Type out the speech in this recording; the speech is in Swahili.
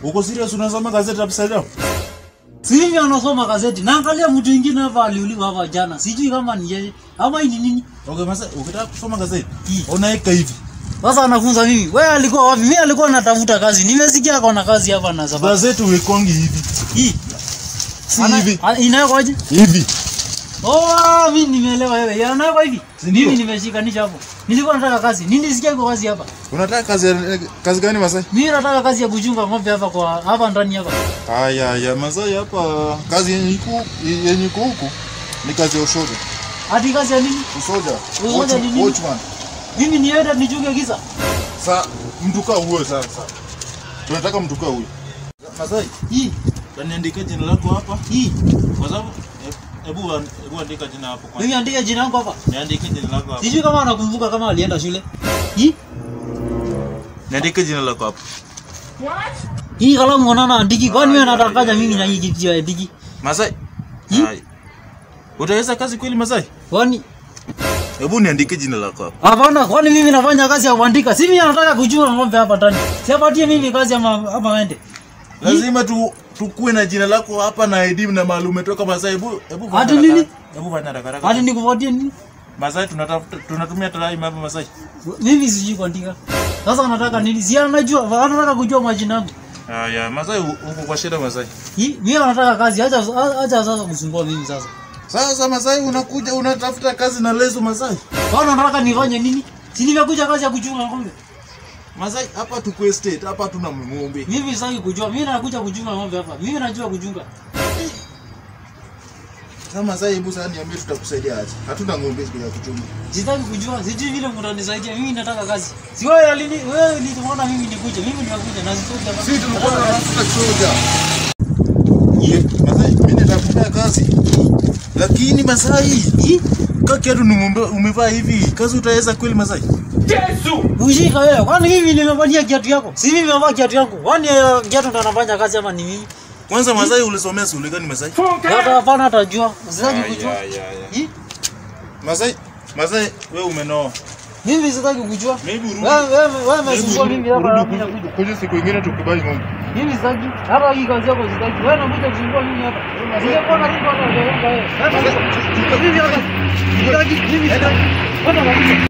Uko serious unasoma gazeti upside down? Si mimi anasoma gazeti. Naangalia mtu mwingine hapa aliuliwa hapa jana. Sijui kama ni yeye ama hii ni nini. Okay, Masai, ukitaka kusoma gazeti, Hii. unaeka hivi. Sasa anafunza mimi. Wewe alikuwa wapi? Mimi alikuwa anatafuta kazi. Nimesikia ako na kazi hapa na sababu. Gazeti uwekongi hivi. Hii. Si Ana- hivi. a- Inawekwaje? Hivi. Oh, mimi nimeelewa wewe. Yanawekwa hivi. Si ndio? Mimi nimeshikanisha hapo. Nilikuwa nataka kazi. Nini nisikia iko kazi hapa? Unataka kazi ya- kazi gani Masai? Mimi nataka kazi ya kuchunga ng'ombe hapa kwa hapa ndani hapa. Haya, ya Masai hapa kazi yenye iko yenye iko huku ni kazi ya ushoga. Hadi kazi ya nini? Usoja. Usoja ni nini? Watchman. Mimi niende nichunge giza. Sa mtu kaa huyo sasa. Tunataka mtu kaa huyo. Masai, Hii. kaniandika jina lako hapa Hii. kwa sababu hebu hebu andika jina hapo kwanza. Mimi andike jina langu hapa. Niandike jina lako hapo. Sijui kama anakumbuka kama alienda shule. Hii. Niandike jina lako hapo. Hii kalamu unaona andiki. Kwani wewe unatakaja mimi na hii kitu ya andiki? Masai. Hi? Hai. Utaweza kazi kweli Masai? Kwani Hebu niandike jina lako hapo. hapana, kwani mimi nafanya kazi ya kuandika. Si mimi nataka kujua ng'ombe hapa ndani. Siapatie mimi kazi ama ama aende. Lazima tu tukue na jina lako hapa na ID na mahali umetoka Masai. Hebu hebu fanya Hadi haraka nini? haraka. Hebu fanya haraka haraka. Hadi nikufuatie nini? Masai tunatafuta tunatumia time hapa Masai. Mimi sijui kuandika. Sasa nataka nini? Si anajua, anataka kujua majina yangu. Haya, Masai uko kwa shida Masai. Hii mimi nataka kazi. Acha acha sasa kusumbua mimi sasa. Sasa Masai unakuja unatafuta kazi na leso Masai. Bwana nataka nifanye nini? Si nimekuja kazi ya kuchunga ng'ombe. Masai hapa tuko estate, hapa tuna ng'ombe. Mimi sitaki kujua. Mimi nakuja kuchunga ng'ombe hapa. Mimi najua kuchunga. Sasa Masai, hebu sasa niambie tutakusaidia aje? Hatuna ng'ombe ya kuchunga. Sitaki kujua. Sijui vile mtanisaidia. Mimi nataka kazi. Si wewe alini wewe ulitumwona mimi nikuje. Mimi nimekuja na sitoki hapa. Sisi tulikuwa tunatafuta soja. Masai, mimi nitakupea kazi. Lakini Masai, Hii? kaki yetu ni ng'ombe umevaa hivi. Kazi utaweza kweli Masai? Ushika wewe. Kwani mimi nimevalia kiatu yako? Si mimi nimevaa kiatu yangu. Kwani eh, kiatu ndo anafanya kazi ama ni mimi? Kwanza Masai ulisomea shule gani Masai? Hata hapana atajua. Sitaki kujua. ya, ya. Hii? Masai, Masai wewe umenoa. Mimi sitaki kujua. Maybe urudi. Wewe wewe wewe Maybe umesumbua urudi- mimi hapa na urudi mimi kuja- nakuja. kuja siku ingine tukubai ng'ombe. Mimi sitaki. Hata hii kazi yako sitaki. Wewe unakuja kusumbua mimi hapa. Singekuwa na ringo hata ndio wewe. Mimi hapa. Sitaki. Mimi sitaki. Hata nakuja.